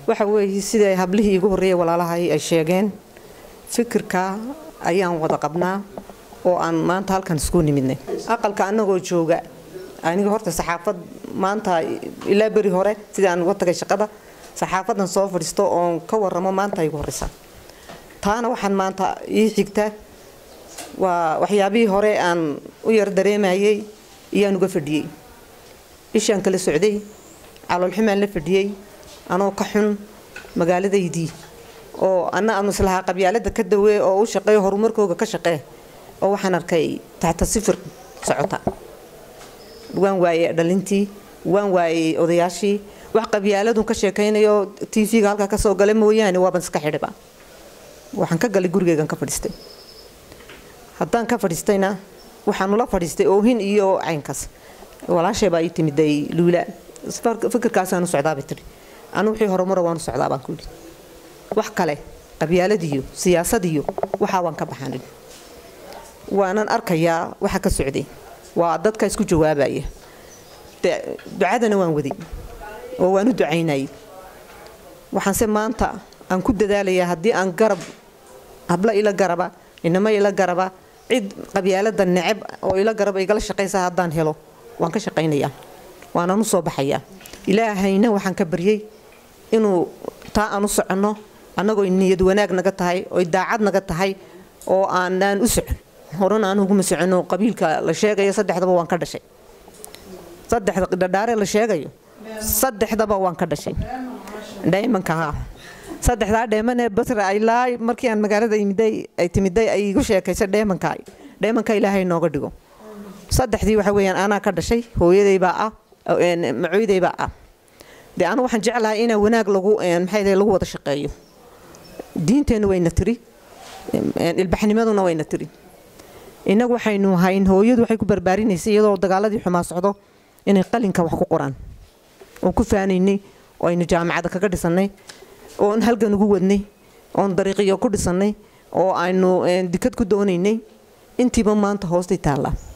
waxa weeye siday hablihii igu horreeyay walaalahay ay sheegeen fikirka ayaan wada qabnaa oo aan maanta halkan isku nimidnay aqalka annagoo jooga aniga horta saxaafad maanta ilaa beri hore sidii aan uga tagay shaqada saxaafadan soo fadhiisto oon ka waramo maanta igu horeysa taana waxaan maanta ii xigta waa waxyaabihii hore aan u yar dareemayay iyaan uga fadhiyey ishaan kala socday caloolxumaan la fadhiyey anoo ka xun magaaladaydii oo anna aanu islahaa qabyaalada ka dawee oo u shaqeeyo horumarkooga ka shaqee oo waxaan arkay taxta sifir socota waan waayey dhalintii waan waayey odayaashii wax qabyaaladun ka sheekaynayo t v-ga halkaa kasoo gala mooyaane waaban iska xidhiba waxaan ka galay gurigeygan ka fadhiistay haddaan ka fadhiistayna waxaanula fadhiistay oohin iyo caynkaas walaashay baa ii timiday luula fikirkaasaanu socdaabay tihi anu wixii horumara waanu socdaa baan ku yidhi wax kale qabyaaladiyo siyaasadiyo waxaa waan ka baxanin waanan arkayaa waxa ka socday waa dadka isku jawaabaya ducadana waan waday oo waan u ducaynayay waxaanse maanta aan ku dadaalayaa haddii aan garab hablo ila garaba inamo ila garaba cid qabyaalada neceb oo ila garaba igala shaqaysa haddaan helo waan ka shaqaynayaa waanaan u soo baxayaa ilaahayna waxaan ka baryey inuu taa aan u soconno annagoo niyad wanaag naga tahay oy daacad naga tahay oo aanaan u socon horena aan uguma socono qabiilka la sheegayo saddexdaba waan ka dhashay saddexda dhadhaare la sheegayo saddexdaba waan ka dhashay dhaymanka haa saddexdaa dheemanee basra ilaa markii aan magaalada imiday ay timiday ay igu sheekaysa dheemanka dheemanka ilaahay nooga dhigo saddexdii waxa weeyaan anaa ka dhashay hooyadaybaa ah macooydaybaa ah dee anu waxaan jeclahay inaa wanaag lagu maxay lagu wada shaqeeyo diinteennu wayna tiri ilbaxnimaduna wayna tiri innagu waxaynu hayn hooyadu waxay ku barbaarinaysay iyadoo dagaaladii xumaa socdo inay qalinka wax ku qoraan oon ku faanaynay oo aynu jaamacada kaga dhisannay oon halgan ugu wadnay oon dariiqiyo ku dhisannay oo aynu dikad ku doonaynay intiiba maanta hoostay taallaa